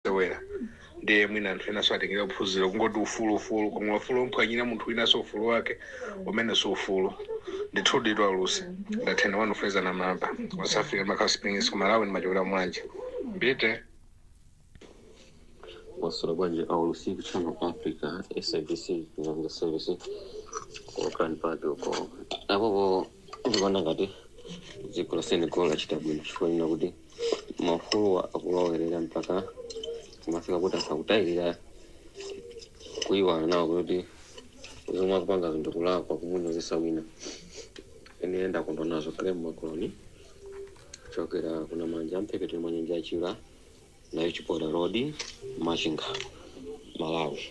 masewera ndiye mwina anthu enaso atengera kuphunzira kungoti ufulu ufulu koma ufulu umphwanyira munthu winaso ufulu wake umene si ufulu ndithu ditu alusi ndathena wanu freza na mamba west africa makhala springs kumalawi ni machokera mwanje mbite wasura bwanje aulusiku channel africa sabc nganga service kokani pake uko apopo ndikuona ngati dziko la senegal lachita bwino chifukwa kuti mafulu akulowerera mpaka kumafika kuti asakutayirira kuiwana nawo kuti zomwe akupanga zinthu kulakwa kumunyozesa wina ene ndakondwa nazo kale mmakoloni chokera kuna manja amphepete mwa nyanja yachira nayo chipora road machinga malawi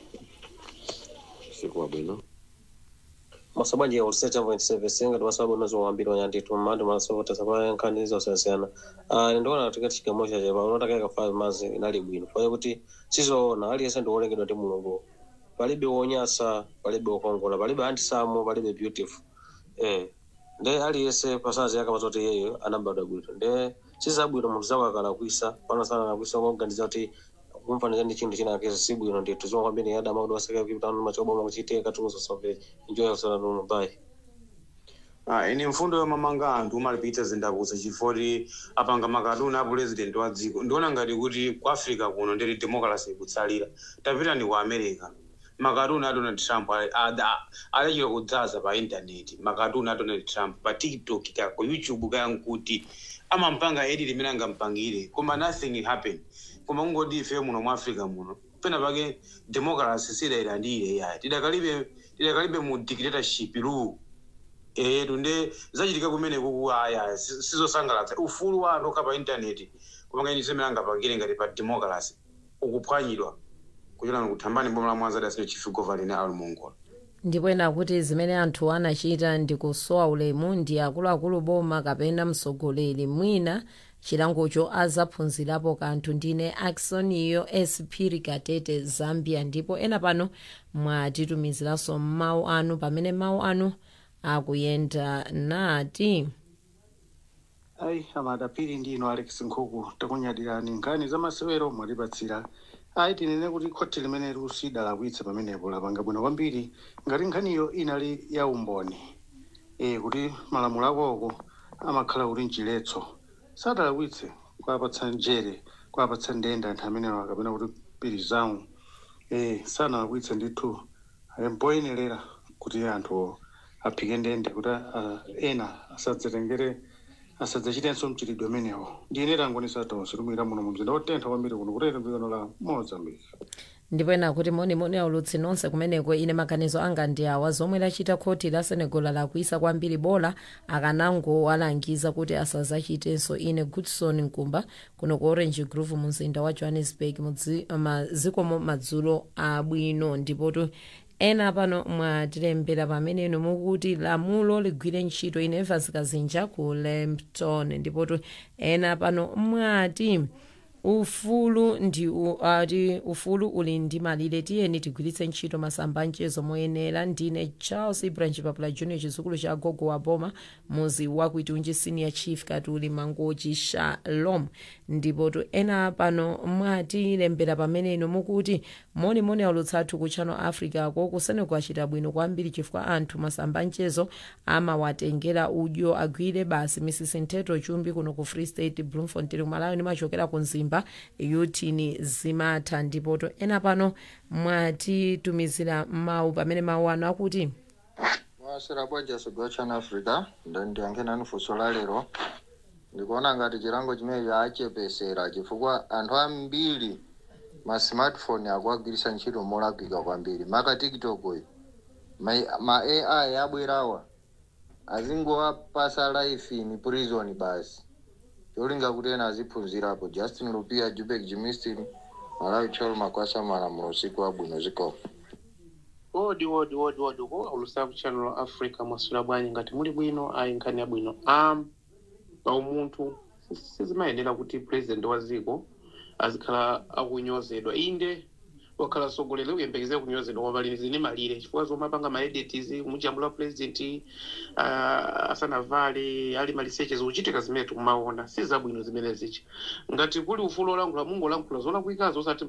siku wabwino masabanje ya uliseta point service ngati masabu nazo wambiri wanyanditu mmandi masovota sapa nkhani zosiyana uh, ndiona katika chigamoo chache pa unotaka ka five months inali bwino fanya kuti sizoona aliyense ndi wolengedwa ndi mulungu palibe wonyasa palibe wokongola palibe handsome palibe beautiful eh nde aliyense pasazi yakamaza kuti iyeyo anabadwa bwino nde sizabwino munthu zakakala kuisa pano sana nakuisa kuganiza kuti kumfanira ndi chinthu china kesi si bwino ndithu zomwe kwambiri yadama kuti waseka kipitano machoboma kuchitika katunzo somve enjoy yourself no bye Ah, ine mfundo yomamanga anthu umalipitsa zindakuza chifoti apanga makatuni a president wa dziko ndiona ngati kuti ku africa kuno ndiri democracy ikutsalira tapita ni ku america makatuni a donald trump ali- ada- alechera kudzaza pa intaneti makatuni a donald trump pa tiktok ka ku youtube kaya nkuti amampanga edi limene angampangire koma nothing happen koma kungoti ife muno mu africa muno pena pake democracy sidayilandire yayi tidakalibe tidakalibe mu dictatorship rule etu nde zachitika kumene kuku aya si- sizosangalatsa ufulu wa anthu okha pa intaneti kupanga semene angapangire ngati pa democracy ukuphwanyidwa kuchokera kuthambani boma la mwanza dasino chief governing ali mongola ndipo ena kuti zimene anthu anachita ndi kusowa ulemu ndi akuluakulu boma kapena mtsogoleri mwina chilangocho azaphunzirapo kanthu ndine aksoniyo espiri katete zambia ndipo ena pano mwatitumiziranso mawu anu pamene mawu anu akuyenda nati ayi amadapiri ndino alex nkhuku takunyadirani nkhani za masewero mwatipatsira ayi tinene kuti khoti limene lusidalakwitsa pamenepo lapanga bwino kwambiri ngati nkhaniyo inali ya umboni e kuti malamulo akoko amakhala kuti mchiletso sadalakwitse kwapatsa njere kwapatsa ndende anthu amenewa kapena kuti pirizawu e sanalakwitse ndithu ali mpoyenerera kuti anthu aphike ndende kuti ah, ena asadzatengere asadzachitenso mchitidwe umenewo ndine tangonisa tonse tumira muno mu mzinda wotentha kwambiri kuno kutete mdzikano la mozambique ndipo ena kuti monimoni aulutsi nonse kumeneko ine maganizo anga ndi awa zomwe lachita khoti la senegal lakuisa kwambiri bola akanangowalangiza kuti asazachitenso ine goodson nkumba kuno ku orange grove mu mzinda wa johannesburg mudzi- mazikomo madzulo abwino ndipotu ena pano mwatilembera pamene inu mukuti lamulo ligwire ntchito ine evans kazinja ku lambton ndipotu ena pano mwati ufulu ndi u- ati ufulu uli ndi malire tiyeni tigwiritse ntchito masamba mchezo moyenera ndine charles ibranch papula junior chizukulu cha gogo wa boma muzi wakuitunji senior chief katuli mangochi shalom ndipotu ena pano mwatilembera pamene inu mukuti monimoni aulutsathu ku channel africa ko kusene kwachita bwino kwambiri chifukwa anthu masamba mchezo amawatengera udyo agwire basi mrs nteto chumbi kuno ku free state bloemfontein kumalawi nimachokera ku mzimba yutini zimatha ndipoto ena pano mwatitumizira mawu pamene mawu anu akuti mwasera bwaja sogwa chana africa ndandiyankhena funso la lero ndikuona ngati chilango chimene chachepesera chifukwa anthu ambiri ma smartphone akuagwirisa ntchito molakwika kwambiri maka tiktok uyu ma, ma ai abwerawa azingowapasa life in prison basi cholinga kuti ena aziphunzirapo justin lupia jubek jimistin malawi cholo makwasa malamulo usiku wabwino zikomo wodi wodi wodi wodi ko ulusaku channel la africa mwasula bwanyi ngati muli bwino ayi nkhani yabwino um paumunthu sizimayenera kuti president wa dziko azikhala akunyozedwa inde wakhala mtsogoleri uyembekeze kunyozedwa koma pali zine malire chifukwa zomwe apanga maedits kumujambula president uh, asanavale ali maliseche zikuchitika zimene tikumaona si zabwino zimene zichi ngati kuli ufulu olankhula mungu olankhula zolakwikazo osati